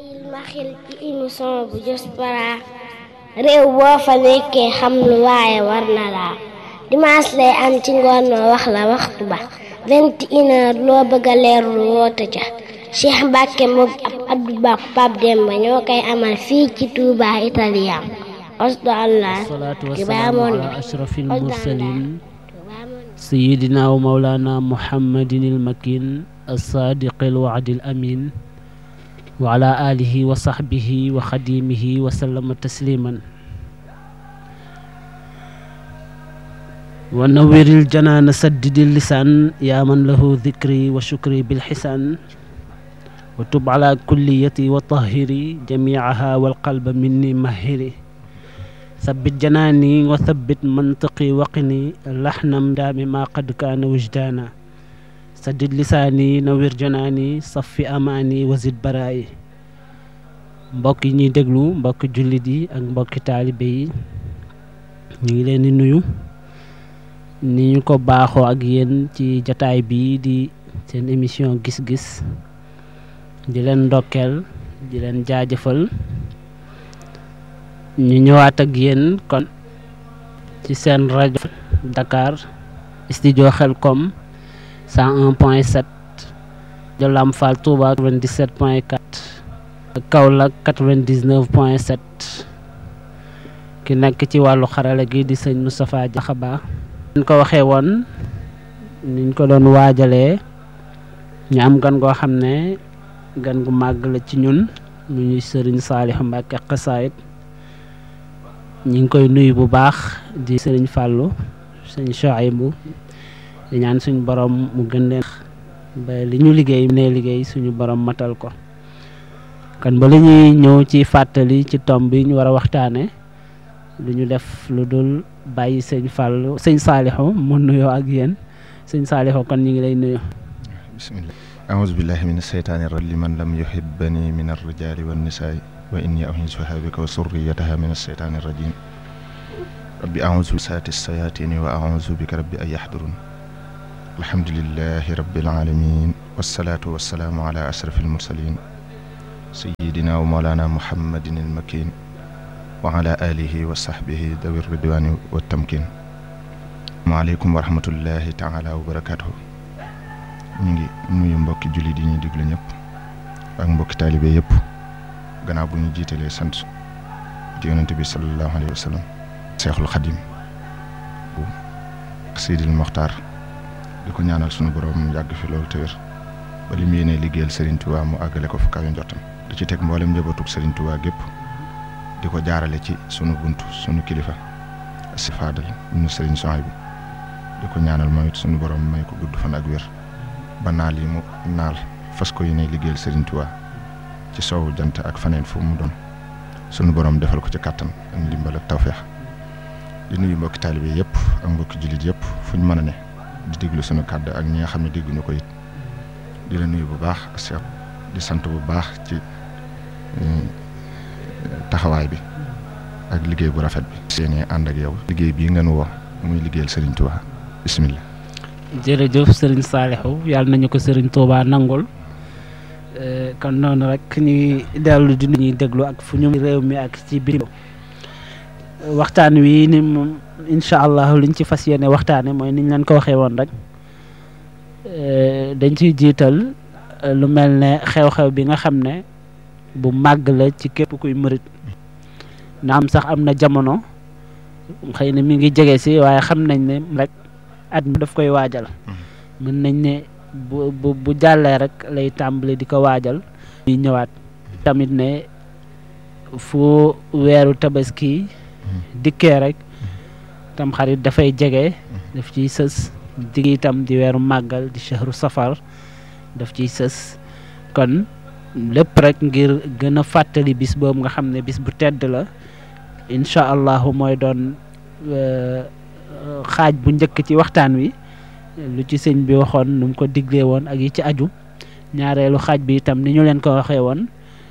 bàyyil ma xel ci émission bu Diaspora réew boo fa nekkee xam lu waaye war na laa dimanche lay am ci ngoon ma wax la waxtu ba vingt et une heure loo bëgg a leerlu woote ca Cheikh Mbacke moom ab Abdou Ba Pape Demba ñoo koy amal fii ci Touba Italien osdo allah salaatu wasalaamu ala ashrafil mursalin sayidina wa mawlana muhammadin il makin alsaadiqi alwaadi al amin wa ala alihi wa sahbihi wa xadimihi wa sallama tasliman wa nawiril janaana saddidil lisaan yaa man lahu dikri wa shukri bilxisaan wa tub ala kulliyati wa tahiri jamiaha walqalba minni mahiri sabbit janaani wa sabbit mantiqi waqini laxnam daami ma qad kaana wujdaana saddid lisaani nawir janaani saffi amaani wazid baraayi mbokk yi ñuy déglu mbokki jullit yi ak mbokki taalibe yi ñu ngi leen di nuyu ni ñu ko baaxoo ak yéen ci jataay bi di seen émission gis-gis di leen ndokkeel di leen jaajëfal ñu ñëwaat ak yéen kon ci seen rajo Dakar studio Xelkom 101 point 7 de Lamfal Touba 97 point 4 Kaolack 99 point 7 ki nekk ci wàllu xarala gi di sëñ Moustapha Diakhaba ñu ko waxee woon niñ ko doon waajalee ñu am gan goo xam ne gan gu màgg la ci ñun mu ñuy sëriñ Saliou Mbacke xasaayit ñi ngi koy nuyu bu baax di sëriñ Fallou sëñ Chouaïbou di ñaan suñu borom mu gën leen ba li ñu liggéey ne liggéey suñu borom matal ko kon ba li ñuy ñëw ci fàttali ci tomb bi ñu war a waxtaane lu ñu def lu dul bàyyi sëñ Fallou sëñ Saliou mu nuyoo ak yéen sëñ Saliou kon ñu ngi lay nuyu bismillah aouzu billahi min asheytaani rajim liman lam yuhibbani min arrijali wannisaai wa inni u'iizuha bika wa surriyataha min asheytaani rajim rabbi aouzu saati sayatini wa aouzu bika rabbi an yahdurun alhamdulillahi rabbil alamin wassalaatu wassalaamu ala ashraf almursalin sayidina wa mawlana muhammadin almakin wa ala alihi wa sahbihi dawi ridwani wa tamkin maaleykum wa rahmatullahi taala wa barakatuhu ñu ngi nuyu mbokki jullit yi ñuy déglu ñëpp ak mbokki taalibe yëpp gannaaw bu ñu jiitalee sant di yonente bi sallallahu alayhi wa sallam seexul xadim bu Seydil Moxtaar di ko ñaanal sunu borom yàgg fi loolu te wér ba li mu yéenee liggéeyal Serigne Touba mu àggale ko fu kawe njottam di ci teg mboolem njabootug Serigne Touba gépp di ko jaarale ci sunu buntu sunu kilifa si faadal ñu Serigne Souhaïbou di ko ñaanal mooy it sunu borom may ko gudd fan ak wér ba naal yi mu naal fas ko yéene liggéeyal Serigne Touba ci soowu jant ak faneen fu mu doon sunu borom defal ko ci kàttan ak ndimbal ak tawféex di nuyu mbokki taalibe yëpp ak mbokki jullit yëpp fu ñu mën a ne di déglu sunu kàddu ak ñi nga xam ne dégguñu ko it di la nuyu bu baax Cheikh di sant bu baax ci taxawaay bi ak liggéey bu rafet bi. seen ànd ak yow. liggéey bii ngeen woo muy liggéeyal Serigne Touba bisimilah. jërëjëf sëriñ Saliou yàlla nañu ko sëriñ Touba nangul kon noonu rek ñuy dellu di ñuy déglu ak fu ñu réew mi ak ci biir waxtaan wi ni moom incha allah liñ ci fas yéene waxtaane mooy niñ leen ko waxee woon rek dañ ciy jiital lu mel ne xew-xew bi nga xam ne bu màgg la ci képp kuy mërit naam sax am na jamono xëy na mi ngi jege si waaye xam nañ ne rek at mi daf koy waajal mën nañ ne bu bu bu jàllee rek lay tàmbali di ko waajal ñuy ñëwaat tamit ne fu weeru tabaski dikkee rek tam xarit dafay jege daf ciy sës dig itam di weeru màggal di shahru safar daf ciy sës kon lépp rek ngir gën a fàttali bis boobu nga xam ne bis bu tedd la incha allahu mooy doon xaaj bu njëkk ci waxtaan wi lu ci sëñ bi waxoon nu mu ko diglee woon ak yi ci aju ñaareelu xaaj bi itam ni ñu leen ko waxee woon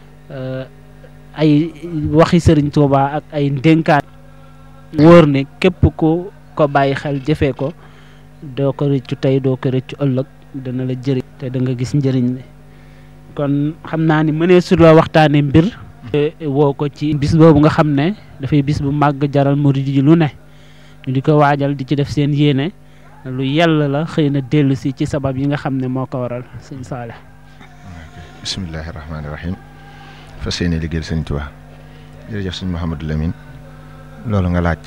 ay waxi sëriñ Tuuba ak ay ndénkaan wóor ne képp ku ko bàyyi xel jëfee ko doo ko rëccu tey doo ko rëccu ëllëg dana la jëriñ te da nga gis njëriñ li kon xam naa ni mënee su la waxtaane mbir woo ko ci bis boobu nga xam ne dafay bis bu màgg jaral murid yi lu ne ñu di ko waajal di ci def seen yéene lu yàlla la xëy na dellu si ci sabab yi nga xam ne moo ko waral sëñ Saale bismillahi rahmaani rahim fas yéene liggéeyal sëñ Tuubaa jërëjëf sëñ Mouhamadou Lamine loolu nga laaj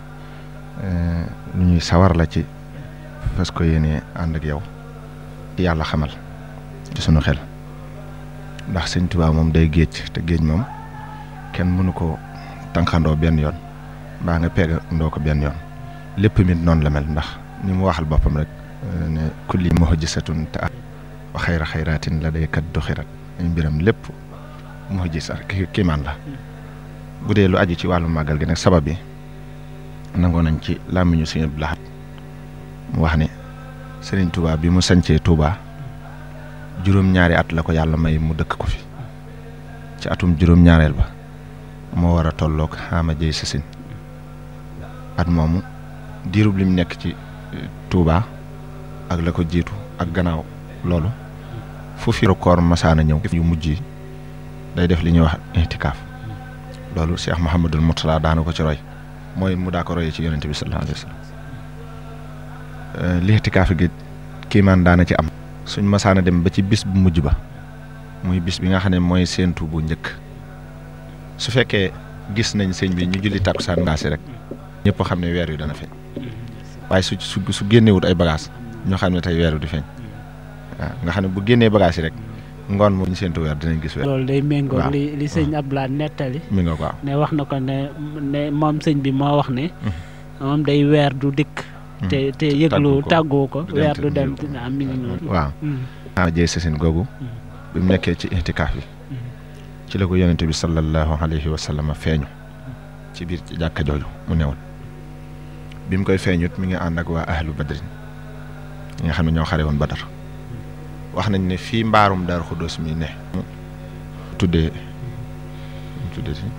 lu ñuy sawar la ci fas ko yéene ànd ak yow yàlla xamal ci sunu xel ndax sëñ Tuubaa moom day géej te géej moom kenn mënu ko tànqandoo benn yoon mbaa nga peeg ndoo ko benn yoon lépp mit noonu la mel ndax ni mu waxal boppam rek ne kulli muhjisatun ta wa xayra xayraatin la day kat du xirat ay mbiram lépp muhjisa ki kiimaan la bu dee lu aju ci wàllu màggal gi nag sabab bi nangoo nañ ci làmmiñu Sëñ Abdou Lahad mu wax ne Sëriñ Tuubaa bi mu sancee Tuubaa juróom-ñaari at la ko yàlla may mu dëkk ko fi ci atum juróom-ñaareel ba moo war a tolloog xaama jëy sasin at moomu diirub lim nekk ci Touba ak la ko jiitu ak gannaaw loolu fu fi koor masaana ñëw yu mujj yi day def li ñuy wax intikaaf loolu Cheikh Mouhamadul Mourtada daana ko ci roy mooy mu daa ko royee ci yonente bi sallallahu alayhi wa sallam li intikaaf gi kiimaan daana ci am suñ masaana dem ba ci bis bu mujj ba muy bis bi nga xam ne mooy séentu bu njëkk su fekkee gis nañ sëñ bi ñu julli takkusaan ngaasi rek ñëpp xam ne weer wi dana feeñ waaye su su su génnewut ay bagages ñoo xam ne tey weer wi di feeñ waaw nga xam ne bu génnee bagages yi rek ngoon moom ñu séentu weer dinañ gis weer. loolu day méngoo waaw li li sëñ Abdoulaye nettali mi nga waaw ne wax na ko ne ne moom sëñ bi moo wax ne moom day weer du dikk te te yëglu tàggoo ko du dem weer te du dem yëglu. am mi ngi noonu waaw xaama jëy sasin googu bi mu nekkee ci intikaaf yi ci la ko yonente bi sallallahu alayhi wa sallam feeñu ci biir ci jàkka jooju mu newoon bi mu koy feeñut mi ngi ànd ak waa ahlu badrin ñi nga xam ne ñoo xare woon badar wax nañ ne fii mbaarum daar xuddoos mi ne mu tuddee mu tuddee si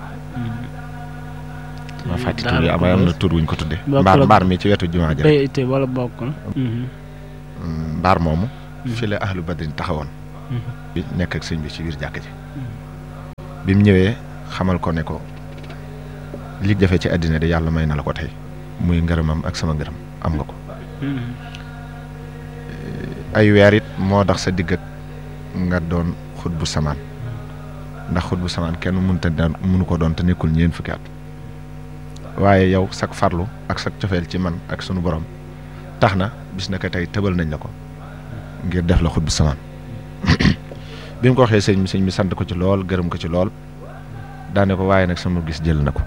ma fàtti tur yi waaye am na tur wuñ ko tuddee Bokkul mbaar ak- mbaar mi ci wetu jumaa ji rek bay te wala bokkul Mm, mbaar moomu fi la ahlu badrin taxawoon bi nekk ak sëñ bi ci biir jàkk ji bi mu ñëwee xamal ko ne ko li jafe ci àddina de yàlla may na la ko tey muy ngërëmam ak sama ngërëm am nga ko ay weer it moo tax sa digg ak nga doon xut bu samaan ndax xut bu samaan kenn mënut a daan mënu ko doon te nekkul ñeent fukki at waaye yow sak farlu ak sak cofeel ci man ak sunu borom tax na bis na ko tey tëbal nañ la ko ngir def la xut bu samaan bi mu ko waxee sëñ bi sëñ bi sant ko ci lool gërëm ko ci lool daane ko waaye nag sama gis jël na ko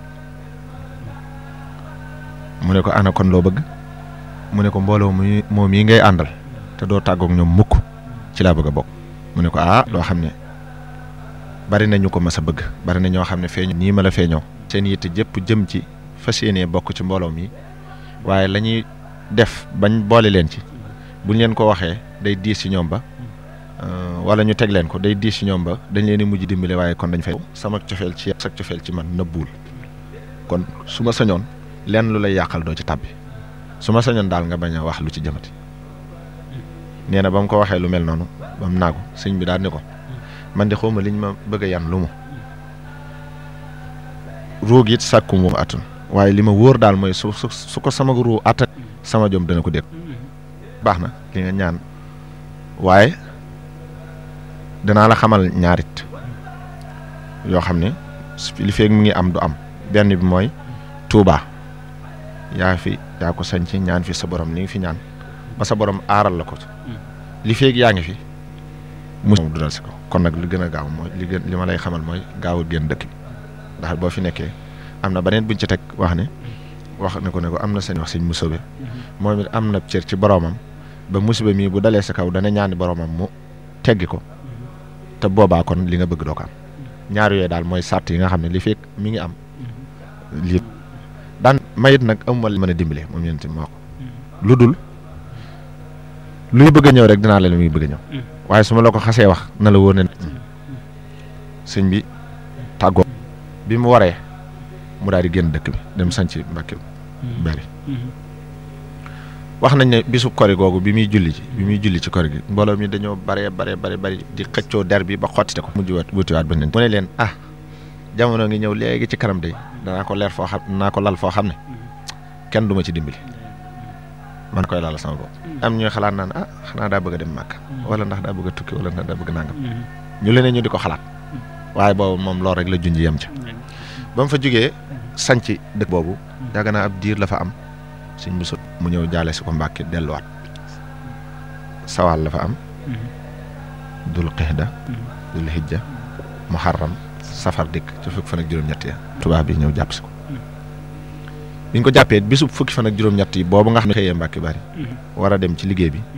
mu ne ko ana kon loo bëgg mu ne ko mbooloo mu moom yi ngay àndal te doo tàggoog ñoom mukk ci laa bëgg a bokk mu ne ko ah loo xam ne bari na ñu ko mas a bëgg bari na ñoo xam ne feeñu nii ma la feeñoo seen yitte jëpp jëm ci fas yéenee bokk ci mbooloo mi waaye la ñuy def bañ boole leen ci buñ leen ko waxee day diis ci ñoom ba euh, wala ñu teg leen ko day diis ci ñoom ba dañ leen di mujj dimbale waaye kon dañ fay sama cofeel ci sa cofeel ci man nëbbuwul kon su ma sañoon lenn lu lay yàqal doo ci tàbbi su ma sañoon daal nga bañ a wax lu ci jëmati nee na ba mu ko waxee lu mel noonu ba mu naagu sëñ bi daal ni ko man de xawma liñ ma bëgg a yan lu mu ruug it sàkku mu atun waaye li ma wóor daal mooy su su su ko sama ruu attan sama jom dana ko dégg baax na li nga ñaan waaye danaa la xamal ñaarit yoo xam ne su- li feeg mu ngi am du am benn bi mooy Touba yaa fi yaa ko sañci ñaan fi sa borom ni ngi fi ñaan ba sa borom aaral la ko li feeg yaa ngi fi mu du dal si ko kon nag li gën a gaaw mooy li gën li ma lay xamal mooy gaawul génn dëkk bi ndax boo fi nekkee am na beneen buñ ci teg wax ne wax ne ko ne ko am na seen wax sëñ musobe moom it am na cër ci boromam ba musiba mii bu dalee sa kaw dana ñaani boromam mu teggi ko te boobaa kon li nga bëgg doo ko am ñaar yooyu daal mooy sart yi nga xam ne li fekk mi ngi am lii daan mayit nag amuma li mën a dimbale moom yéen tamit moo ko lu dul luy bëgg a ñëw rek dinaa la li muy bëgg a ñëw waaye su ma la ko xasee wax na la wóor ne sëñ bi tàggoo bi mu waree mu daal di génn dëkk bi dem sanc Mbàkke bari wax nañ ne bisub kori googu bi muy julli ci bi muy julli ci kori gi mbooloo mi dañoo bare bare bare bari di xëccoo der bi ba xottite ko mujj wat wutiwaat ba nen mu ne leen ah jamono ngi ñëw léegi ci kanam day danaa ko leer foo xam danaa ko lal foo xam ne kenn du ma ci dimbali man koy laal sama bopp am ñuy xalaat naan ah xanaa daa bëgg a dem màkk wala ndax daa bëgg a tukki wala ndax daa bëgg nangam ñu leneen ñu di ko xalaat waaye boobu moom loolu rek la junj yem ca ba mu fa jógee sanc dëkk boobu yàgg naa ab diir la fa am suñ bu sut mu ñëw jaale si ko mbàkki delluwaat sawaal la fa am dul qixda dul hijja muharram safar dikk ci fukki fan ak juróom-ñett ya tubaab bi ñëw jàpp si ko biñ ko jàppee bisub fukki fan ak juróom-ñett yi boobu nga xam ne xëyee mbàkki bari war a dem ci liggéey bi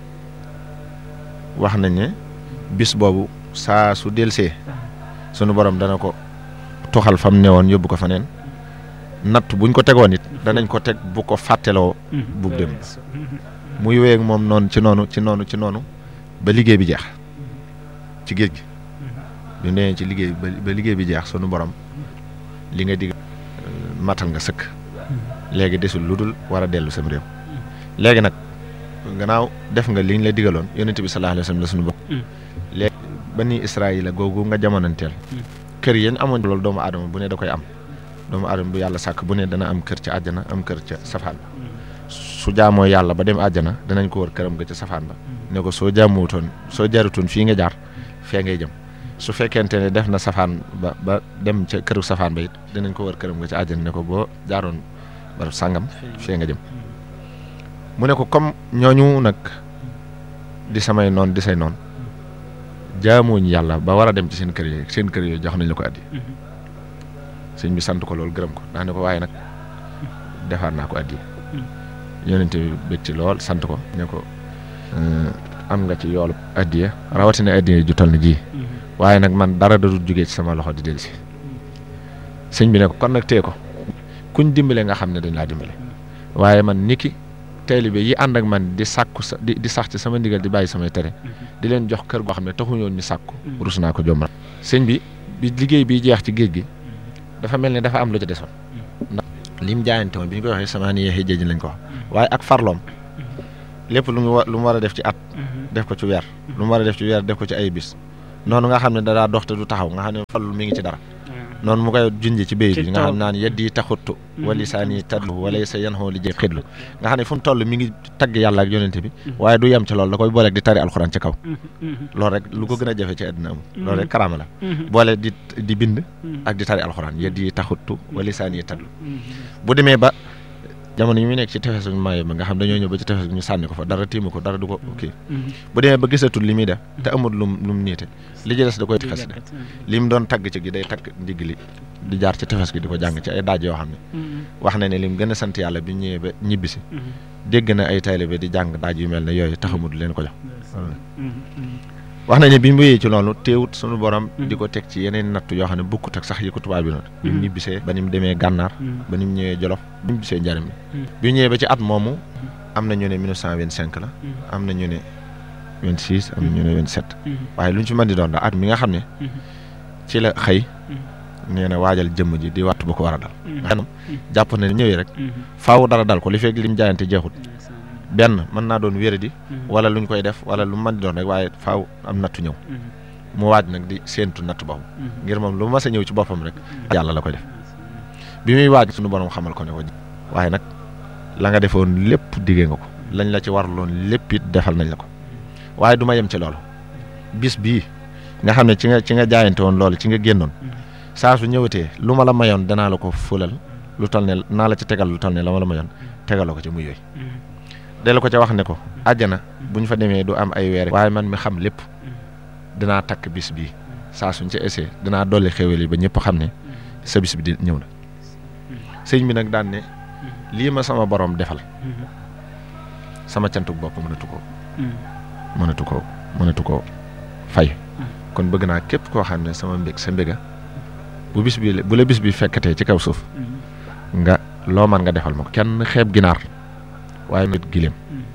wax nañ ne bis boobu saa su delsee sunu borom dana ko toxal fam newoon yóbbu ko fa neen natt buñ ko tegoon it danañ ko teg bu ko fàtteloo bu dem muy wéy ak moom noonu ci noonu ci noonu ci noonu ba liggéey bi jeex ci géej gi ñu nee ci liggéey ba liggéey bi jeex sunu borom li nga digg matal nga sëkk léegi desul lu dul war a dellu sam réew léegi nag gannaaw def nga liñ la digaloon yonent bi sallallahu alayhi wa sallam la sunu bopp léegi bani Israayila googu nga jamonanteel kër yéen amoon loolu doomu aadama bu ne da koy am doomu aadama bu yàlla sàkk bu ne dana am kër ca àjjana am kër ca safaan ba su jaamoo yàlla ba dem àjjana danañ ko wër këram ga ca safaan ba ne ko soo jaamuwutoon soo jarutoon fii nga jaar fee ngay jëm su fekkente ne def na safaan ba ba dem ca këru safaan ba it dinañ ko wër këram nga ca àjjana ne ko boo jaaroon barab sàngam fee nga jëm mu ne ko comme ñooñu nag di samay noon di say noon jaamuñ yàlla ba war a dem ci seen kër yooyu seen kër yooyu jox nañ la ko addi sëñ bi sant ko loolu gërëm ko daa ne ko waaye nag defaat naa ko addi yonente bi bég ci lool sant ko ne ko am nga ci yoolu addiya rawatina addiya ju toll na ji waaye nag man dara da dul jógee ci sama loxo di dellusi sëñ bi ne ko kon nag tee ko kuñ dimbale nga xam ne dañ laa dimbale waaye man niki taalibe yi ànd ak man di sàkku sa di di sax ci sama ndigal di bàyyi samay tere di leen jox kër goo xam ne taxuñoon ñu sàkku rus naa ko jommal sëñ bi bi liggéey bi jeex ci géej gi dafa mel ne dafa am lu ci desoon ndax lim jaayante woon bi ñu koy waxee sama ni yeexi jéej lañ ko wax waaye ak farloom lépp lu mu wa lu mu war a def ci at def ko ci weer lu mu war a def ci weer def ko ci ay bis noonu nga xam ne da daa dox te du taxaw nga xam ne fallu mi ngi ci dara noonu mu koy junjee ci béy bi nga xam naan yeddi taxuttu wali saani tadlu wala sa yan xoo li jëf xidlu nga xam ne fu mu toll mi ngi tagg yàlla ak yonente bi waaye du yem ci loolu da koy booleeg di tari alxuraan ci kaw loolu rek lu ko gën a jafe ci àddina amul loolu rek karaama la boole di di bind ak di tari alxuraan yeddi taxuttu wali saani tadlu bu demee ba jamono yi muy nekk ci tefes gu maayo ba nga xam dañoo ñëw ba ci tefes ñu sànni ko fa dara tiimu ko dara du ko kii bu demee ba gisatul li muy def te amul lum lu mu niite li ci des da koy xes de li mu doon tagg ci gi day tagg ndigg li di jaar ci tefes gi di ko jàng ci ay daaj yoo xam ne wax na ne lim gën a sant yàlla bi ñëwee ba ñibbisi dégg na ay taalibe di jàng daaj yu mel ne yooyu taxamul leen ko jox wax nañ ne bi mu wéyee ci loolu teewut sunu borom di ko teg ci yeneen natt yoo xam ne bukkut ak sax yi ko tubaab bi noonu bi mu ñibbisee ba ni mu demee gànnaar ba ni mu ñëwee jolof bi mu ñibbisee njariñ bi bi mu ñëwee ba ci at moomu am na ñu ne 1925 la am na ñu ne 26 am na ñu ne 27 waaye lu ñu ci mën di doon daal at mi nga xam ne ci la xëy nee na waajal jëmm ji di wattu ba ko war a dal xanam jàpp na ne ñëwee rek faaw dara dal ko li fekk lim jaayante jeexut benn mën naa doon wéradi wala luñ koy def wala lu mën di doon rek waaye faaw am nattu ñëw mu waaj nag di séentu natt boobu ngir moom lu mas a ñëw ci boppam rek yàlla la koy def bi muy waaj suñu borom xamal ko ne ko waaye nag la nga defoon lépp diggee nga ko lañ la ci warloon lépp it defal nañ la ko waaye du ma yem ci loolu bis bii nga xam ne ci nga ci nga jaayante woon loolu ci nga génnoon saa su ñëwatee lu ma la mayoon danaa la ko fulal lu tal ne naa la ci tegal lu tal ne la ma la mayoon tegaloo ko ci muy yooyu delu ko ca wax ne ko àjjana bu ñu fa demee du am ay weer waaye man mi xam lépp dinaa takk bis bii saa suñ ca essayé dinaa dolli xéwal yi ba ñëpp xam ne sa bis bi di ñëw na sëñ bi nag daan ne lii ma sama borom defal sama cantuk bopp mënatu ko mënatu ko mënatu ko fay kon bëgg naa képp koo xam ne sama mbég sa mbéga bu bis bi bu la bis bi fekkatee ci kaw suuf nga loo man nga defal ma ko kenn xeeb ginaar waaye nit gileem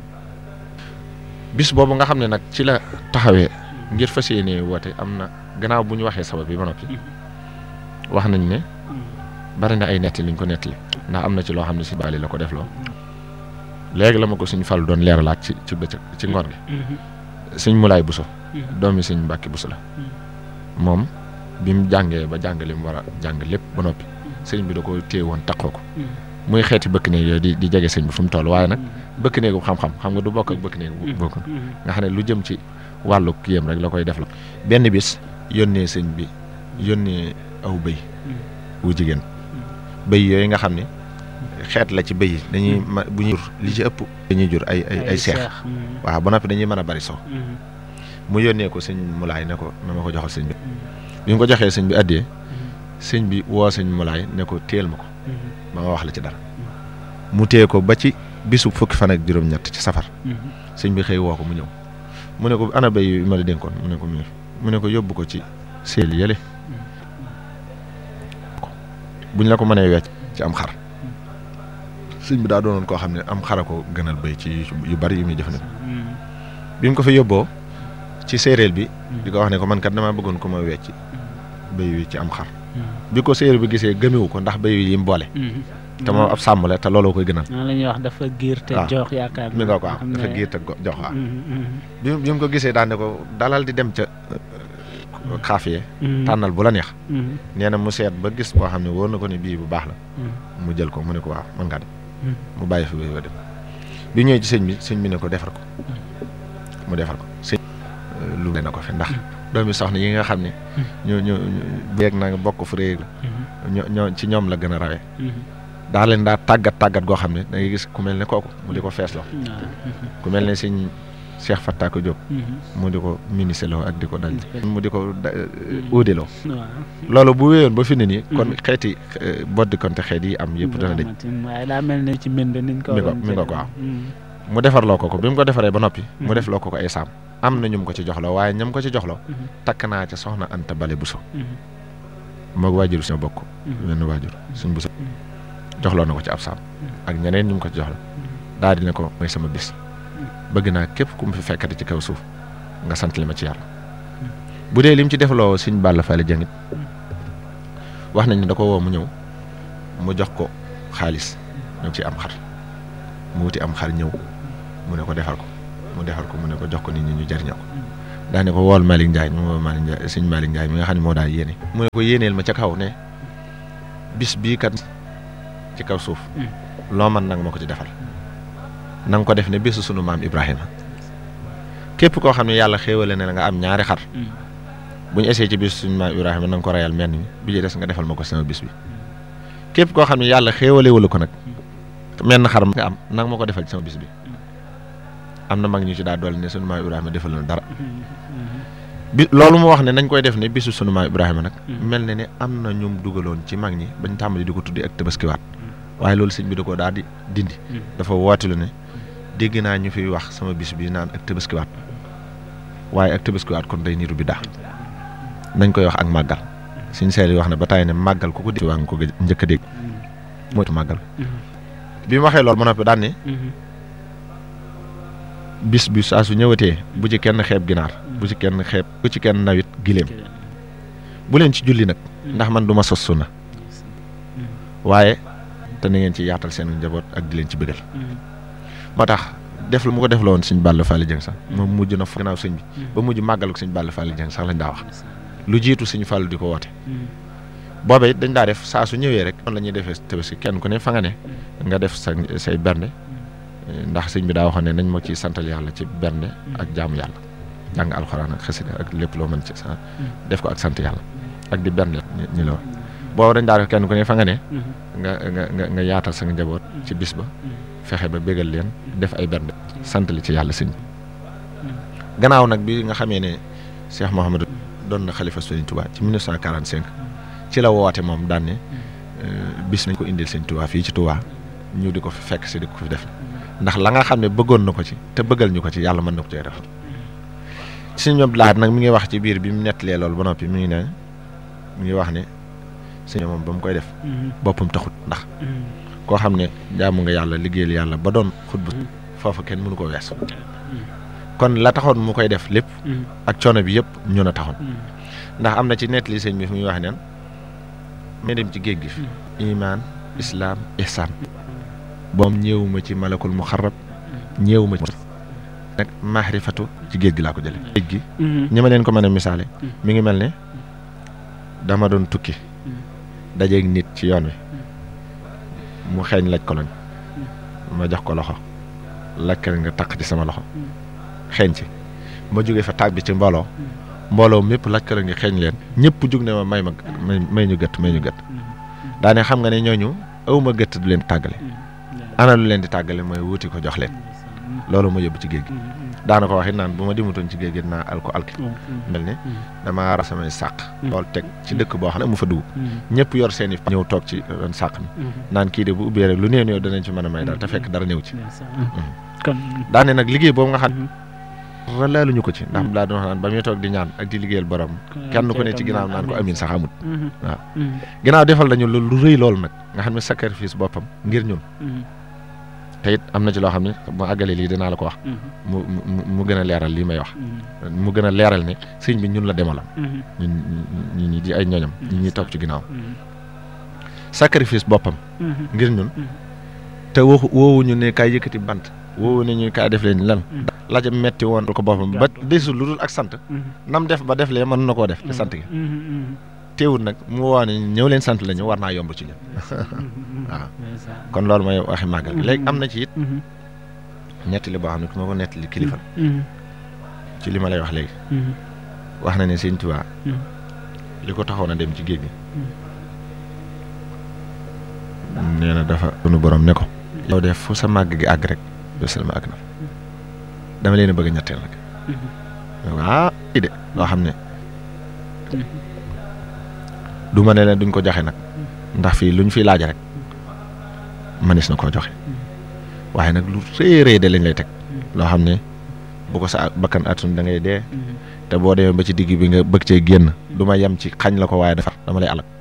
bis boobu nga xam ne nag ci la taxawee ngir fas yéene woote am na gannaaw bu ñu waxee sabab bi ba noppi wax nañ ne bari na ay netti liñ ko nettali ndax am na ci loo xam ne si baali la ko def loo léegi la ma ko sëñ Fall doon leeralaat ci ci bëccëg ci ngoon gi sëñ Mulaay Buso doomi sëñ Mbàkke Buso la moom bi mu jàngee ba jàng li mu war a jàng lépp ba noppi sëñ bi da ko téye woon takkoo ko muy xeeti bëkk néeg yooyu di di jege sëñ bi fu mu toll waaye nag bëkk néegu xam-xam xam nga du bokk ak bëkk néegu bokk nga xam ne lu jëm ci wàllu kiyam rek la koy def la benn bis yónnee sëñ bi yónnee aw bëy wu jigéen bëy yooyu nga xam ne xeet la ci bëy yi dañuy ma bu ñuy jur li ci ëpp dañuy jur ay ay ay seex waaw ba noppi dañuy mën a bari so mu yónnee ko sëñ mulaay ne ko na ma ko joxal sëñ bi bi mu ko joxee sëñ bi addiyee sëñ bi woo sëñ mulaay ne ko téel ma ko ma nga wax la ci dara mu téye ko ba ci bisu fukki fan ak juróom-ñett ci safar sëñ bi xëy woo ko mu ñëw mu ne ko ana béy yi ma la dénkoon mu ne ko mu mu ne ko yóbbu ko ci seel yële buñ la ko mënee wecc ci am xar sëñ bi daa doonoon koo xam ne am xara ko gënal béy ci yu bari yu muy jëfandikoo bi mu ko fa yóbboo ci séeréer bi di ko wax ne ko man kat damaa bëggoon ko ma wecc béy wi ci am xar bi ko séeréer bi gisee gëmewu ko ndax béy wi yi mu boole te moom ab sàmm la te looloo koy gënal la ñuy wax dafa giir te jox yaakaar mi nga ko am dafa giir te jox waaw bi bi mu ko gisee daan ne ko dalal di dem ca xaafiye tànnal bu la neex nee na mu seet ba gis boo xam ne wóor na ko ne bii bu baax la mu jël ko mu ne ko waaw mën ngaa dem mu bàyyi fi béy ba dem bi ñëwee ci sëñ bi sëñ bi ne ko defar ko mu defar ko sëñ lu na ko fi ndax doomi soxna yi nga xam ne ñu ñu beeg na nga bokk fu réeg la ñoo ci ñoom la gën a rawee daa leen daa tàggat tàggat goo xam ne da ngay gis ku mel ne kooku mu di ko feesloo ku mel ne sëñ Cheikh Fattako Diop mu di ko miniseloo ak di ko dal mu di ko uudeloo loolu bu wéyoon ba fi ne nii kon xeeti boddi konte xeet yi am yëpp dana dëj waaye daa mel ne ci mbind niñ ko mi ko mi nga ko waaw mu defarloo ko ko bi mu ko defaree ba noppi mu def loo ko ko ay saam am na ñum ko ci joxloo waaye ñam ko ci joxloo takk naa ca soxna Anta Bale Buso moog waajur suñu bokk wenn waajur suñ Buso joxloo na ko ci ab saam ak ñeneen ñu mu ko ci joxloo daal di ne ko mooy sama bis bëgg naa képp ku mu fi fekkati ci kaw suuf nga sant li ma ci yàlla bu dee lim ci defloo suñ Balla Fally Dieng it wax nañ ne da ko woo mu ñëw mu jox ko xaalis ñëw ci am xar mu wuti am xar ñëw mu ne ko defal ko mu defal ko mu ne ko jox ko nit ñi ñu jariñoo ko daa ne ko wool Malick Ndiaye mu woo Malick Ndiaye suñ Malick Ndiaye mi nga xam ne moo daal yéene mu ne ko yéeneel ma ca kaw ne bis bii kat ci kaw suuf loo man nag ma ko ci defal na nga ko def ne bésu sunu maam Ibrahima képp koo xam ne yàlla xéewale ne la nga am ñaari xar bu ñu essayé ci bis suñu maam Ibrahima na nga ko reyal menn mi bi ci des nga defal ma ko sama bis bi képp koo xam ne yàlla xéewale wala ko nag menn xar nga am na nga ma ko defal ci sama bis bi am na mag ñu ci daa dolli ne sunu maam Ibrahima defal na dara bi loolu mu wax ne nañ koy def ne bisu sunu maam Ibrahima nag mel na ne am na ñum dugaloon ci mag ñi bañ tàmbali di ko tuddi ak tabaskiwaat waaye loolu sëñ bi da ko daal di dindi dafa woote lu ne dégg naa ñu fiy wax sama bis bi naan ak tabaskiwaat waaye ak tabaskiwaat kon day niru bi daa nañ koy wax ak màggal suñ seel yi wax ne ba tàyyi ne màggal ku ko dégg waa nga ko njëkk a dégg moytu màggal bi mu waxee loolu ba noppi daan ne bis bi saa su ñëwatee bu ci kenn xeeb ginaar bu ci kenn xeeb bu ci kenn nawit giléem bu leen ci julli nag ndax man du ma sos sunna waaye te na ngeen ci yaatal seen njaboot ak di leen ci bëggal moo tax def lu mu ko def la woon sëñ Balla Fally Dieng sax moom mujj na fa gannaaw sëñ bi ba mujj màggal ko sëñ Balla Fally Dieng sax lañ daa wax lu jiitu sëñ Fallou di ko woote booba it dañ daa def saa su ñëwee rek noonu la ñuy defee tabaski kenn ku ne fa nga ne nga def sa say bernde ndax sëñ bi daa waxoon ne nañ ma ciy santal yàlla ci bernde ak jaamu yàlla jàng alxuraan ak xasida ak lépp loo mën ci sa def ko ak sant yàlla ak di bernde ñi la booba dañ daa def kenn ku ne fa nga ne nga nga nga nga yaatal sa njaboot ci bis ba fexe ba bégal leen def ay bernde sant li ci yàlla sëñ gannaaw nag bi nga xamee ne Cheikh Mouhamadou doon na xalifa Sëñ Touba ci 1945 ci la woote moom daan ne bis nañ ko indil Sëñ Touba fii ci Touba ñu di ko fi fekk si di ko fi def ndax la nga xam ne bëggoon na ko ci te bëggal ñu ko ci yàlla mën na ko cee def sëñ Abdou Lahad nag mi ngi wax ci biir bi mu nettalee loolu ba noppi mi ngi ne mi ngi wax ne sëñ moom ba mu koy def boppam taxut ndax koo xam ne jaamu nga yàlla liggéeyal yàlla ba doon xutba foofu kenn mënu ko wees kon la taxoon mu koy def lépp ak coono bi yëpp ñun a taxoon ndax am na ci nettali sëñ bi fu muy wax neen ma dem ci géej gi fi imaan islaam ihsaan boom ñëwuma ci malakul muxarrab ñeewu ma ci nag maarifatu ci géej gi laa ko jële géej gi ñi ma leen ko mën a misaale mi ngi mel ne dama doon tukki dajeeg nit ci yoon wi mu xeeñ laj koloñ ma jox ko loxo lakkal nga taq ci sama loxo xeeñ ci ma jógee fa tàbbi ci mbooloo mbooloo mépp lakkal nga xeeñ leen ñëpp jug ne ma may ma may may ñu gëtt may ñu gëtt daane xam nga ne ñooñu awma gëtt du leen tàggale ana lu leen di tàggale mooy wuti ko jox leen loolu ma yóbbu ci géej gi daana ko waxit naan bu ma dimutoon ci géej gi dinaa al ko alki mel ne dama ra samay sàq lool teg ci dëkk boo xam ne mu fa dugg ñëpp yor seen i ñëw toog ci ron sàq mi naan kii de bu ubbee rek lu néew néew danañ ci mën a may dara te fekk dara néew ci daane nag liggéey boobu nga xam laaluñu ko ci ndax laa doon wax naan ba muy toog di ñaan ak di liggéeyal borom kenn ku ne ci ginnaaw naan ko amin sax amut waaw ginnaaw defal nañu lu lu rëy loolu nag nga xam ne sacrifice boppam ngir ñun te it am na ci loo xam ne mu àggale lii dinaa la ko wax mu mu mu gën a leeral lii may wax mu gën a leeral ne sëñ bi ñun la demalam ñun ñi ñi di ay ñoñam ñi ñuy toog ci ginnaaw sacrifice boppam ngir ñun te waxu woowuñu ne kaay yëkkati bant woowu ne ñu kaay def leen lan laja metti woon ko boppam ba desul lu dul ak sant nam def ba def lee mën na koo def te sant gi teewul nag mu woo ne ñëw leen sant la ñu war naa yomb ci ñun waaw kon loolu mooy waxi màggal gi léegi am na ci it nettali boo xam ne ku ma ko nettali kilifa ci li ma lay wax léegi wax na ne sëñ Tuubaa li ko taxoon a dem ci géej gi nee na dafa sunu borom ne ko yow def fu sa màgg gi àgg rek bésal ma àgg na fa dama leen a bëgg a ñetteel nag ah i de loo xam ne du ma ne leen duñ ko joxe nag ndax fii luñ fi laaj rek manis na koo joxe waaye nag lu rëy rëy de lañ lay teg loo xam ne bu ko sa bakkan atun da ngay dee te boo demee ba ci digg bi nga bëgg cee génn du ma yem ci xañ la ko waaye dafa dama lay alal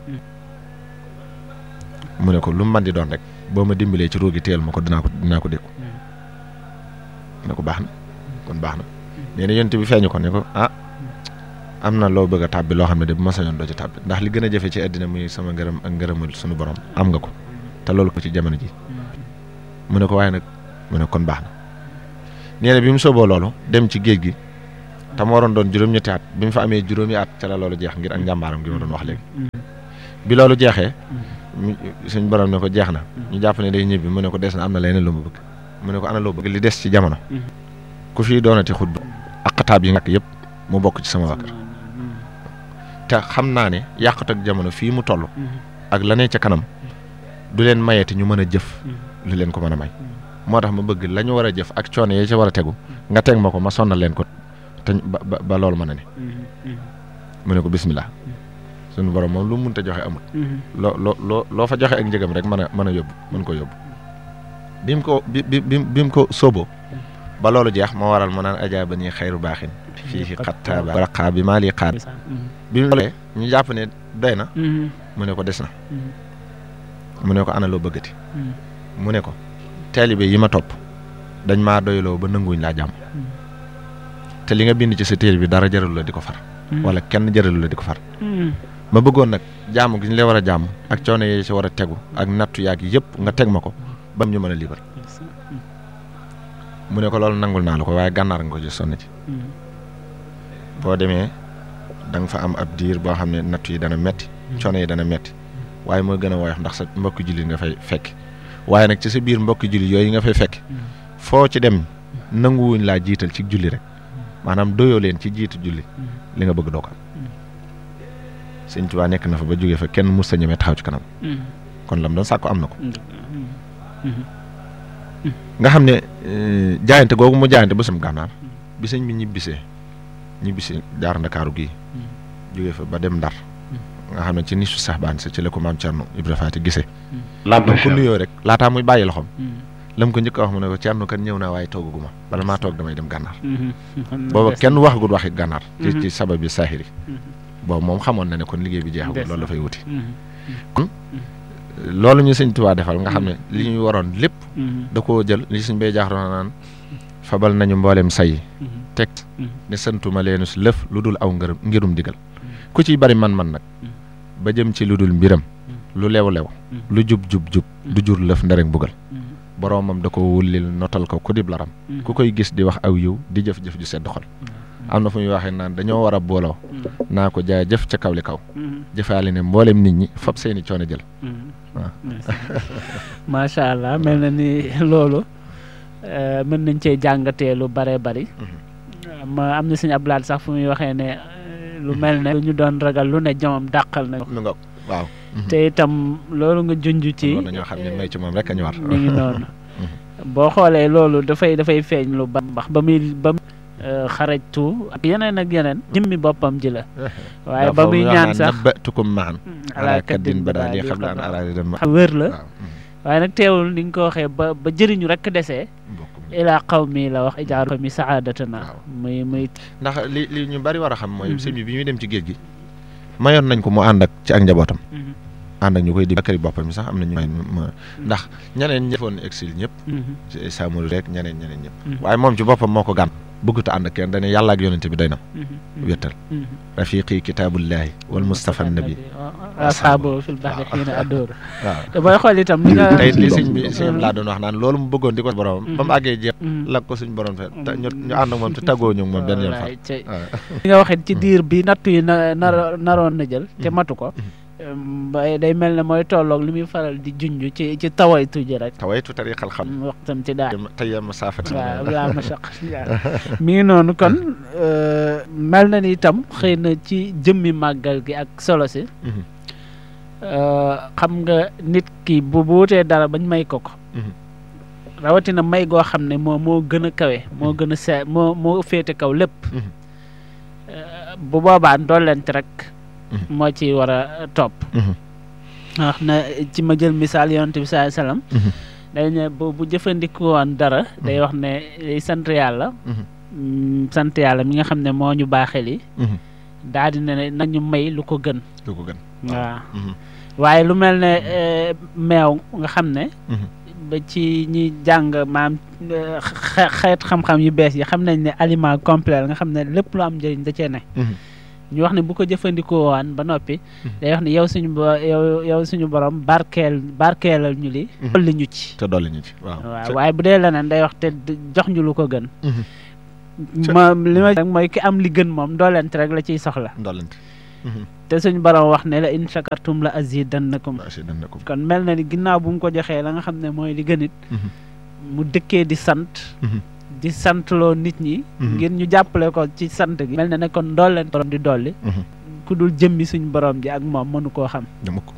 mu ne ko lu mu mën di doon rek boo ma dimbalee ci ruugi teel ma ko dinaa ko dinaa ko dékku ne ko baax na kon baax na nee na yonent bi feeñu ko ne ko ah am na loo bëgg a tàbbi loo xam ne de bu ma sañoon doo ci tàbbi ndax li gën a jafe ci àddina muy sama ngërëm ak ngërëmul suñu borom am nga ko te loolu ko ci jamono ji mu ne ko waaye nag mu ne kon baax na nee na bi mu sooboo loolu dem ci géej gi te mu waroon doon juróom-ñetti at bi mu fa amee juróomi at ca la loolu jeex ngir ak njàmbaaram gi ma doon wax léegi bi loolu jeexee suñ borom ne ko jeex na ñu jàpp ne day ñibbi mu ne ko des na am na leneen lu mu bëgg mu ne ko ana loo bëgg li des ci jamono ku fii doonati xutba ak xataab yi nag yëpp mu bokk ci sama wakkar te xam naa ne yàqut ak jamono fii mu toll ak la ne ca kanam du leen mayeti ñu mën a jëf lu leen ko mën a may moo tax ma bëgg la ñu war a jëf ak coono yi ca war a tegu nga teg ma ko ma sonnal leen ko te ba ba loolu mën a ne mu ne ko bismillah suñu borom moom lu mu mënta joxe amul loo loo loo loo fa joxe ak njëgam rek mën a mën a yóbbu mën ko yóbbu bi mu ko bi bi bi mu ko sóoboo ba loolu jeex moo waral mu naan ajaa ba nii xayru baaxin fii xattaaba raqaa bi maa lii xaar bi mu loolee ñu jàpp ne doy na mu ne ko des na mu ne ko ana loo bëggati mu ne ko taalibe yi ma topp dañ maa doyloo ba nanguwuñ laa jàmm te li nga bind ci sa téere bi dara jaralu la di ko far wala kenn jaralu la di ko far ma bëggoon nag jàmm gi ñu lay war a jàmm ak coono yi ci war a tegu ak nattu yaag yëpp nga teg ma ko ba ñu mën a liibar mu ne ko loolu nangul naa la ko waaye gànnaar nga ko ci sonn ci boo demee da nga fa am ab diir boo xam ne nattu yi dana metti coono yi dana metti waaye moo gën a woyof ndax sa mbokki jullit nga fay fekk waaye nag ci sa biir mbokki jullit yooyu nga fay fekk foo ci dem nanguwuñ laa jiital ci julli rek maanaam doyoo leen ci jiitu julli li nga bëgg doo ko am sëñ Tuubaa nekk na fa ba jógee fa kenn mus sa ñemee taxaw ci kanam kon lam doon sàkku am na ko nga xam ne jaayante googu mu jaayante ba sam gànnaar bi sëñ bi ñibbisee ñibbisi jaar ndakaaru gii jógee fa ba dem ndar nga xam ne ci nisu sax baan sa ci la ko maam Cerno Ibra Faati gisee lam ko nuyoo rek laataa muy bàyyi loxoom lam ko njëkk a wax mu ne ko Cerno kan ñëw naa waaye toogaguma bala maa toog damay dem gànnaar booba kenn waxagul waxi gànnaar ci ci sabab bi saaxiri boobu moom xamoon na ne kon liggéey bi jeexagul loolu dafay wuti kon loolu ñu sëñ Tuubaa defal nga xam ne li ñuy waroon lépp da koo jël li suñ bay jaax doon naan fabal nañu mbooleem say teg ne santuma leenu si lëf lu dul aw ngërëm ngirum digal ku ciy bari man-man nag ba jëm ci lu dul mbiram lu lew lew lu jub jub jub du jur lëf nderek bugal boroomam da ko wullil notal ko ku dib laram ku koy gis di wax aw yiw di jëf-jëf ju sedd xol am na fu muy waxee naan dañoo war a booloo naa ko jaay jëf ca kaw li kaw jëfaali ne mboolem nit ñi fab seeni coono jël waaw macha allah mel na ni loolu eh, mën nañ cee jàngatee lu bare bari ma am na suñu ablaat sax fu muy waxee ne eh, lu mel ne lu ñu doon ragal lu ne jomam dàqal na mi nga waaw te itam loolu nga junj ci loolu dañoo xam ne may ci moom rek a ñu war mi ngi noonu boo xoolee loolu dafay dafay feeñ lu ba mbax ba muy ba muy eh, xarajtu ak yeneen ak yeneen jëmmi boppam ji la waaye ba muy ñaan sax nabbatukum maan ala ala kaddin bada li xam la an araadi dem xam wér la waaw waaye nag teewul ni nga ko waxee ba ba jëriñu rek desee bokkum ilaa xaw mi la wax ijaaru fa mi saadatana Waaw. muy muy ndax li li ñu bari war a xam mooy Mhm. sëñ bi bi ñuy dem ci géej gi mayoon nañ ko mu ànd ak ci ak njabootam ànd ak ñu koy di kër boppam sax am na ñu may ma ndax ñeneen ñi defoon exil ñëpp Samori rek ñeneen ñeneen ñëpp waaye moom ci boppam moo ko gàn bëggut a ànd ak kenn dañu yàlla ak yonente bi doy na wéttal rafiqi kitaabullahi wal mustafa nabi asxaabu fil baxri xiina addóor waaw te booy xool itam li nga tey li sëñ bi sëñ laa doon wax naan loolu mu bëggoon di ko boromam ba mu àggee jeex la ko suñ borom fe te ñu ñu ànd ak moom te tàggoo ñu ak moom benn yoon fa wallaay ci waaw li nga waxee ci diir bi nattu yi na nar naroon na jël te matu ko em, ba- day mel ne mooy tolloog li muy faral di junj ci ci tawaytu ji rek tawaytu tariqal xam waxtam ci daal tey ma saafat waaw laa ma saq mi ngi noonu kon euh, mel na ni itam xëy na ci jëmmi màggal gi ak solo si euh, xam nga nit ki bu bu wutee dara bañ may ko ko rawatina may goo xam ne moo moo gën a kawe moo gën a see moo moo féete kaw lépp Mhm. Euh, bu boobaa ndollent rek moo ci war a topp wax na ci ma jël misaal yonent bi sallallahu alayhi wasallam day ne bu bu jëfandikoo woon dara day wax ne day sant yàlla mm, sant yàlla mi nga xam ne moo ñu baaxee li daal di ne nañu may lu ko gën lu ko gën waaw waaye lu mel ne eh, meew nga xam ne ba ci ñi jàng maam eh, xe- xeet xam-xam yu bees yi xam nañ ne aliment complet la nga xam ne lépp lu am njëriñ da cee ne ñu wax ne bu ko jëfandikoo waan ba noppi day wax ne yow suñu bo- yow yow suñu borom barkeel barkeelal ñu li dolli ñu ci te dolli ñu ci waaw waaw waaye bu dee leneen day wax te d- jox ñu lu ko gën ma li ma rek mooy ki am li gën moom doolent rek la ciy soxla ndollante te suñu borom wax ne la in shakartum la azidannakum waa si dan na ko kon mel na ni ginnaaw bu mu ko joxee la nga xam ne mooy li gënit mu dëkkee di sant di santloo nit ñi ngir ñu jàppale ko ci sant gi mel na ne kon doolent borom di dolli ku dul jëmmi suñu borom ji ak moom mënu koo xam dama ko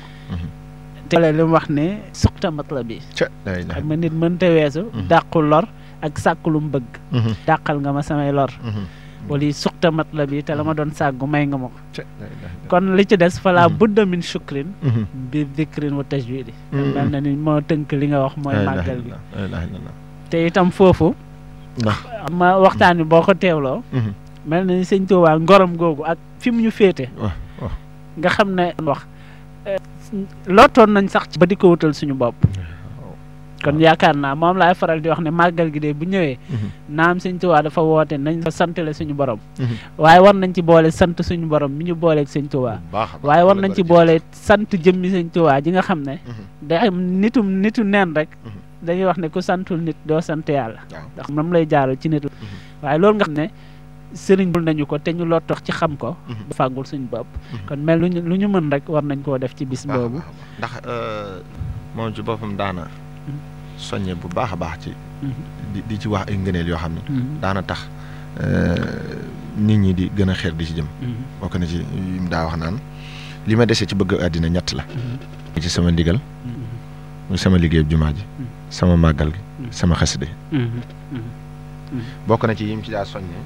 te li mu wax ne suqta matla bi ca day day xam nga nit mënta weesu Mhm. dàqu lor ak sàkku lu mu bëgg dàqal nga ma samay lor wala suqta matla bi te la ma doon sàggu may nga ma ko ca day day kon li ci des fala Mhm. budda min shukrin bi dikrin wa tajwidi mel na ni moo tënk li nga wax mooy màggal gi la ilaha illallah te itam foofu ndax ma waxtaan bi boo ko teewloo mel na ni sëñ Tuubaa ngorom googu ak fi mu ñu féete waaw waaw nga xam ne wax eh, lottoon nañ sax ci ba di ko wutal suñu bopp kon yaakaar naa moom laay faral di wax ne màggal gi de bu ñëwee naam sëñ Tuubaa dafa woote nañ fa santale suñu borom waaye war nañ ci boole sant suñu borom mi ñu booleeg sëñ Tuubaa baax a baax waaye war nañ ci jërëjëf. boole sant jëmmi sëñ Tuubaa ji nga xam ne day am nitum nitu neen rek Mhm. dañuy wax ne ku santul nit doo sant yàlla waaw ndax moom lay jaaral ci nit la waaye loolu nga xam ne sëriñ bul nañu ko te ñu loo tax ci xam ko Mhm. ba fàggul suñu bopp Mhm. kon mel lu ñu lu ñu mën rek war nañ koo def ci bis baax a boobu baax a baax. ndax euh, moom ci boppam daana soññe bu baax a baax ci di di ci wax ay ngëneel yoo xam ne Mhm. daana tax euh, nit ñi di gën a xeer di ci jëm Mhm. bokk na ci yi mu daa wax naan li ma dese ci bëgg àddina ñett la Mhm. ci sama ndigal Mhm. muy sama liggéeyub jumaa ji Mhm. sama màggal gi Mhm. sama xaside Mhm. Mhm. bokk na ci yim ci daa soññee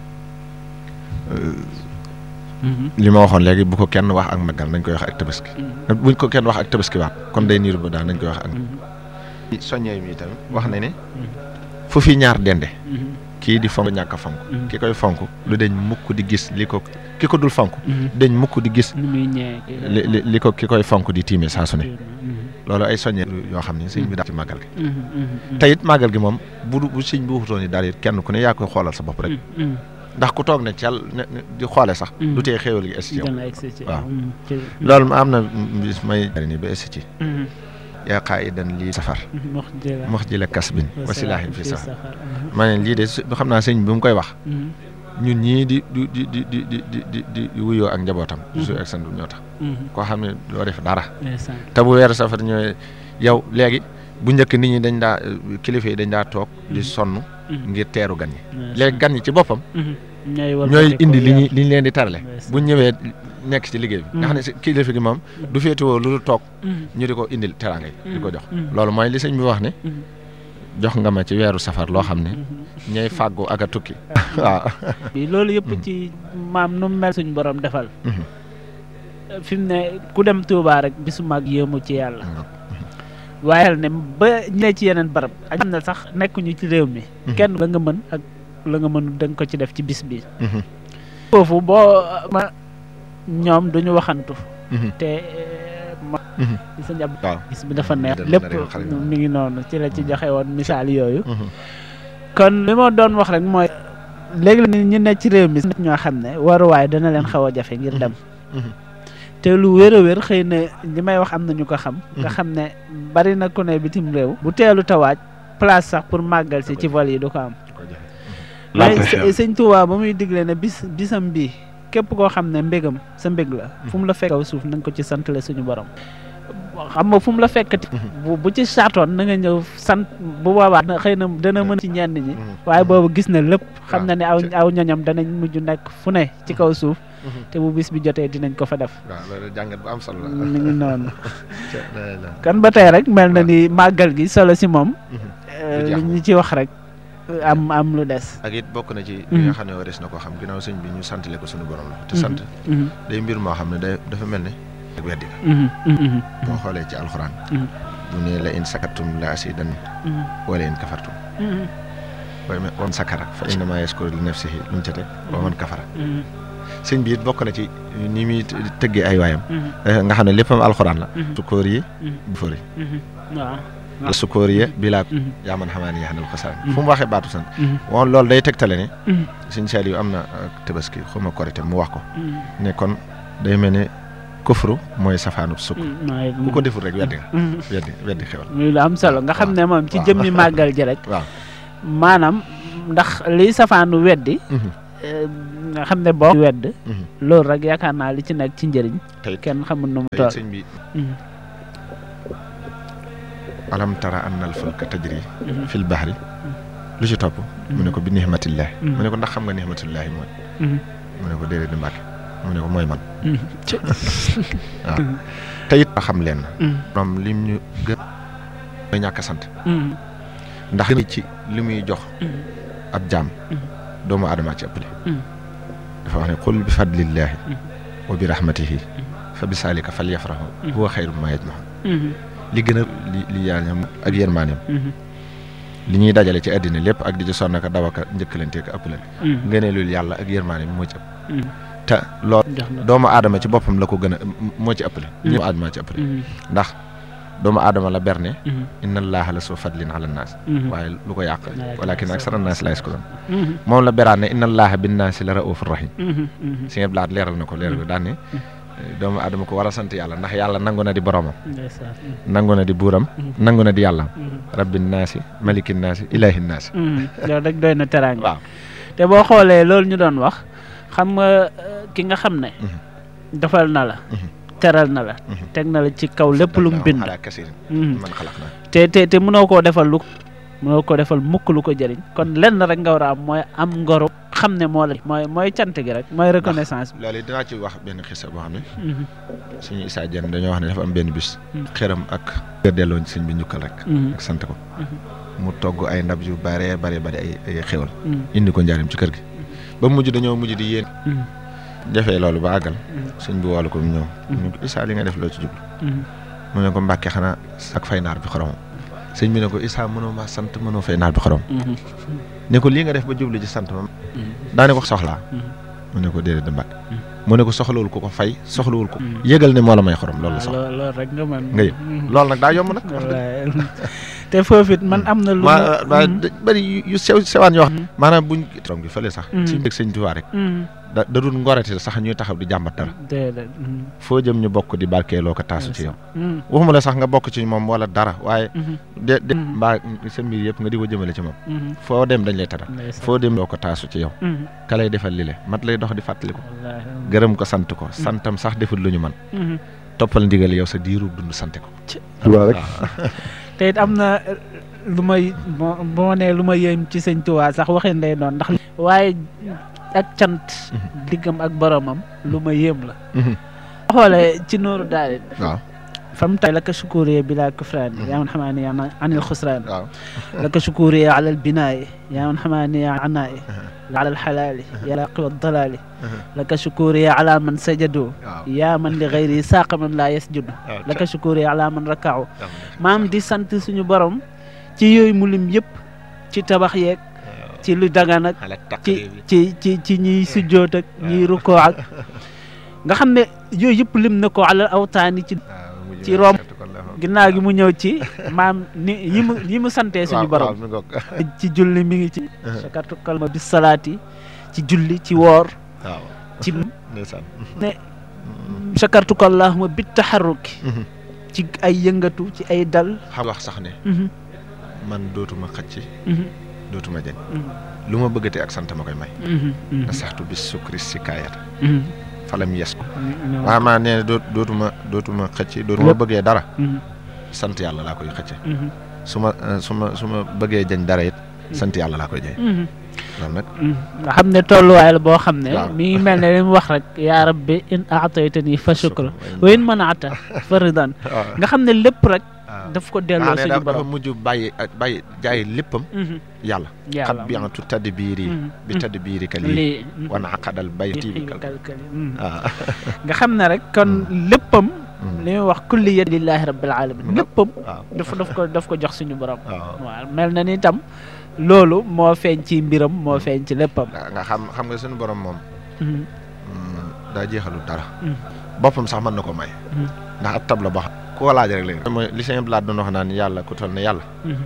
Mhm. li ma waxoon léegi bu ko kenn wax ak màggal nañ koy wax ak tabaski Mhm. buñ ko kenn wax ak tabaski waat kon day niiru ba daal nañ koy wax ak Mhm. soññee mi tamit wax na ne fu fi ñaar dende Mhm. kii di fonk ñàkk a fonk Mhm. ki koy fonk lu deñ mukk di gis li ko ki ko dul fonk Mhm. deñ mukk di gis nu muy ñëwee kii li li li ko ki koy fonk di tiime saa su ne Mhm. loolu ay soññee yoo xam ne sëñ bi daal ci màggal gi Mhm. Mhm. te it màggal gi moom bu du bu sëñ bi waxutoon ni daal it kenn ku ne yaa koy xoolal sa bopp rek Mhm. ndax ku toog ne cal ne ne di xoole sax Mhm. du tee xéewal gi es ci yow dana egsi ci waaw. Mhm. ci- loolu am na bis may jari ni ba es ci Mhm. yaa qaa'idan lii safar mox jëla mox ji la kasbin wa silaahin fi safar ma ne lii de su xam naa sëñ bi mu koy wax ñun ñii di di di di di di di di di wuyoo ak njabootam su ak sandu ñoo tax koo xam ne doo def dara te bu weeru safar ñëwee yow léegi bu njëkk nit ñi dañ daa kilifa yi dañ daa toog di sonn ngir teeru gan ñi léegi gan ñi ci boppam ñooy indi li ñu li ñu leen di tarale bu ñëwee nekk ci liggéey bi nga xam ne si kilifa gi moom du féetewoo lu dul toog ñu di ko indil teraanga yi di ko jox loolu mooy li sëñ bi wax ne jox nga ma ci weeru safar loo xam ne ñooy fàggu ak a tukki waaw loolu yëpp ci maam nu mel suñ borom defal fi mu ne ku dem Touba rek bisu mag yéemu ci yàlla waaye ne ba ñu ne ci yeneen barab ak xam ne sax nekkuñu ci réew mi kenn la nga mën ak la nga mën da nga ko ci def ci bis bi foofu boo ma ñoom duñu waxantu te ma sa njab bis bi dafa neex lépp mi ngi noonu ci la ci joxe woon misaal yooyu kon li ma doon wax rek mooy léegi la ñu ne ci réew mi ñoo xam ne waruwaay dana leen xaw a jafe ngir dem te lu wér a wér xëy na li may wax am na ñu ko xam nga xam ne bari na ku ne bitim réew bu teelu tawaaj place sax pour màggal si ci vol yi du ko am waaye sëñ Tuubaa ba muy digle ne bis bisam bii képp koo xam ne mbégam sa mbég la fu mu la fekk kaw suuf na nga ko ci santale suñu borom xam nga fu mu la fekkati bu bu ci saatoon na nga ñëw sant bu boobaa xëy na dana mën ci ñenn ñi waaye boobu gis na lépp xam na ne aw aw ñoñam danañ mujj nekk fu ne ci kaw suuf te bu bis bi jotee dinañ ko fa def waaw loolu jàngat bu am solo la mi ngi noonu kan ba tey rek mel na ni màggal gi solo si moom li ñu ci wax rek am am lu des ak it bokk na ci li nga xam ne waris na ko xam ginnaaw sëñ bi ñu santale ko suñu borom la te sant day mbir moo xam ne day dafa mel ne ak weddi la boo xoolee ci alxuraan bu ne la in sakartum la asidan wala in kafartum way man sakara fa innama yaskuru li nafsihi lu mu ca teg wa man kafara sëñ bi it bokk na ci ni muy tëggee ay waayam nga xam ne léppam alxuraan la sukóor yi bu fëri waaw sukóor yi bi laa yaa man xamaa ne yaxanal xasaan fu mu waxee baatu sant woon loolu day tegtale ne sëñ Saliou am na tabaski xuma korité mu wax ko ne kon day mel ne kufru mooy safaanub sukk ku ko deful rek weddi nga weddi weddi xewal muy lu am solo nga xam ne moom ci jëmmi màggal ji rek waaw maanaam ndax liy safaanu weddi nga xam ne boo wedd loolu rek yaakaar naa li ci nekk ci njëriñ kenn xamul nu mu toll sëñ bi alam tara anna al fulka tajri fil bahri lu ci topp mu ne ko bi nihmatillahi mu ne ko ndax xam nga nihmatillahi mooy mu ne ko déedéet di mbàkke mu ne ko mooy man waaw te it xam leen moom lim ñu gën mooy ñàkk a sant ndax gën ci li muy jox ab jaam doomu aadama ci ëppale dafa wax ne qul bi fadlillahi wa bi rahmatihi fa bi saalika fal yafrahu huwa xayru ma yajmaun li gën a li li yaañam ak yërmaaneem li ñuy dajale ci àddina lépp ak di ci sonn ak daw ak njëkkalante ak ëppale ngëneelul yàlla ak yërmaaneem moo ci ëpp te loolu doomu aadama ci boppam la ko gën a moo ci ëppale ñu aadama ci ëppale ndax doomu aadama la berne inna allaha la soo fadlin ala naas waaye lu ko yàq walakin aksara naas la yaskuruun moom la beraan ne inna allaha bin naasi la raufur rahim si ngeen blaat leeral na ko leeral ko daan ne doomu aadama ko war a sant yàlla ndax yàlla nangu na di boromam nangu na di buuram nangu na di yàlla rabbin naasi malikin naasi ilahin naasi loolu rek doy na teraanga waaw te boo xoolee loolu ñu doon wax xam nga ki nga xam ne defal na la teral na la teg na la ci kaw lépp lu mu bind man xalaq naa te te te mënoo koo defal lu mënoo ko defal mukk lu ko jëriñ kon lenn rek nga war a am mooy am ngoro xam ne moo la mooy mooy cant gi rek mooy reconnaissance bi loolu dinaa ci wax benn xisa boo xam ne suñu Issa Diène dañoo wax ne dafa am benn bis xëram ak gër delloo sëñ bi njukkal rek ak sant ko mu togg ay ndab yu bare bare bare ay ay xéwal indi ko njaarim ci kër gi ba mujj dañoo mujj di yéen jafee loolu ba àggal sëñ bi woolu ko mu ñëw ñu ko Issa li nga def loo ci jublu mu ne ko mbàkke xanaa ak fay naar bi xoromam sëñ bi ne ko Issa mënoo maa sant mënoo fay naar bi xorom ne ko lii nga def ba jublu ci sant ma daane ko soxlaa mu ne ko déedéet da mbàkke mu ne ko soxlawul ko ko fay soxlawul ko yëgal ne moo la may xorom loolu la soxla loolu rek nga mën nga yëg loolu nag daa yomb nag te te foofu it man am na lu waa waa bëri yu- yu sew sewaan yoo xam Mhm. maanaam buñ trom gi fële sax Mhm. ci mbég sëñ Tuubaa rek Mhm. da da dul ngorati sax ñuy taxaw di jàmbat dara déedéet mhm. foo jëm ñu bokk di barkeeloo ko taasu ci yow Mhm. waxuma la sax nga bokk ci moom wala dara waaye Mhm. de de Mhm. mbaa sa mbir yëpp nga di ko jëmale ci moom Mhm. foo dem dañ lay taral ndeysaan. foo dem doo ko taasu ci yow Mhm. ka lay defal li le mat lay dox di fàttali ko wallaahi. gërëm ko sant ko santam sax deful lu ñu man Mhm. toppal ndigal yow sa diiru dund sante ko Tuubaa rek te it am na eh, lu may bo bu ma nee lu ma yéem ci sëñ Tuubaa sax waxin lay doon ndax waaye ak cant diggam ak boromam lu ma yéem la xoolee ci nooru daal waaw fam tay laka shukuriya bila kufraani yaa man xamaani anil xusraani waaw laka shukuriya ala albinaayi yaa man xamaani anaayi ala alxalaali yaa laqi waddalaali laka shukuriya ala man sajadu waaw yaa man li gayri saaqa man laa yasjudu waaw laka shukuriya ala man rakaaw maam di sant suñu borom ci yooyu mu lim yëpp ci tabax yeeg ci lu dagan ak ci ci ci ci ñiy sujjoot ak ñiy rukkoo ak nga xam ne yooyu yëpp lim na ko alal awtaani ci ci rom ginnaaw gi mu ñëw ci maam ni yi mu yi mu santee suñu borom ci julli mi ngi ci sakartu kalma bis salaati ci julli ci woor waaw ci ndeysaan ne sakartu ko allahuma bit taxarruki ci ay yëngatu ci ay dal xam wax sax ne Mhm, man dootuma xëcc mhm, dootuma jañ mhm, lu ma bëggate ak sant ma koy may mhm, mhm, na saxtu bis sukri si kaayata mhm. falam yes ko Mhm, waaw maa nee na doot dootuma dootuma xëcc dootuma Lépp. bëggee dara mhm, sant yàlla laa koy xëcce mhm, su ma eh, su ma su ma bëggee jañ dara it sant yàlla laa koy jañ mhm. loolu nag nga xam ne tolluwaay la boo xam ne Waaw. mi ngi mel ne li mu wax rek yaa rabbi in aataytani fa shukra wa in manaata fa ridan waaw nga xam ne lépp rek waaw daf ko delloo ne suñu dafa dafa borom mujj bàyyi ak bàyyi jaay léppam Mhm, yàlla xat yàlla bi antu tadd biiri Mhm, bi mhm. tadd biiri ka lii lii wana aqadal bayti bi kal kalkali mhm. waaw nga xam ne rek kon léppam Mhm. li muy wax kulli yad lillahi rabbil alamin léppam waaw daf daf ko daf ko jox suñu borom waaw waaw mel na ni tam loolu moo feeñ ci mbiram moo feeñ ci léppam nga nga xam xam nga suñu borom moom Mhm, mm, daa jeexalul dara Mhm. boppam sax mën na ko may Mhm. ndax ab tab la boo xam ku ko laaj rek léegi mooy li sëñ Blaat doon wax naan yàlla ku toll ne yàlla mhm,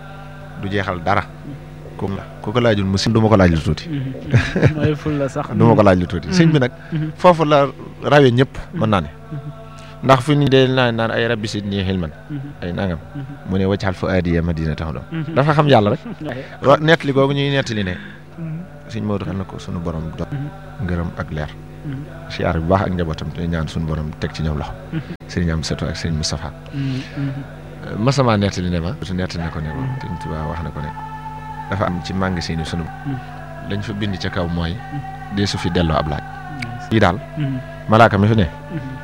du jeexal dara ku ku ko laajul mu si du ma ko laaj lu tuuti mhm, mhm. mooy ful la sax du ma ko laaj lu tuuti sëñ bi nag Mhm. foofu la rawe ñëpp mën naa ne Mhm. ndax fi ni dee naan naan ay rabbi sit nii xilman Mhm, ay nangam mhm, mu ne waccaxal fa aadiya madina tax doom mhm. dafa xam yàlla rek Waaye, wa nettali googu ñuy nettali ne mhm, sëñ Maodo xam na ko sunu borom do Mhm. ngërëm ak leer mhm, siyaar bu baax ak njabootam te ñaan sunu borom teg ci ñoom loxo sëriñ am seto ak sëriñ Moustapha mhm, mhm. masama nettali ne ma su nettali na ko ne ko sëriñ Tuubaa wax na ko ne dafa am ci magasin yi sunu lañ fa bind ca kaw mooy dee su fi delloo ab laaj yi daal Mhm, malaaka mi fi ne mhm.